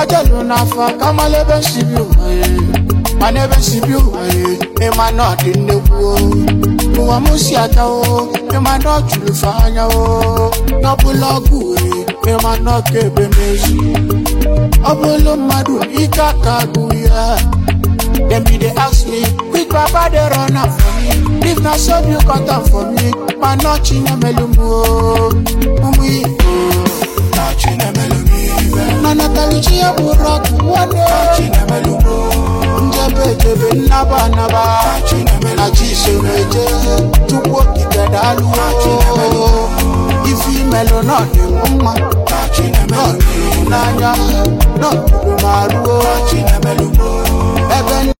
ojelu n'afọ kamala ebe nsibi ụwa ya mana ebe nsibi ụwa ya ịma na ọ dị nnekwu o. ụwa m si ata o ịma na ọ juru fe anya o n'ọbụla ọgụ wee ịma na ọ ka ebe n'ezi ọ bụrụ mmadụ ike aka agụ ya dem be dey ask me quick baba dey run am for me if na so you cut am for me ma na chinemelu m o ụmụ igbo na chinemelu m ife na natalichi ya bụ rọkụ nwanne chinemelu m njebe ejebe nnaba anaba na chisomeje tupu okike daalụ ife imelụ na dị m mma nọdụrụ m n'anya nọdụrụ m arụo ebe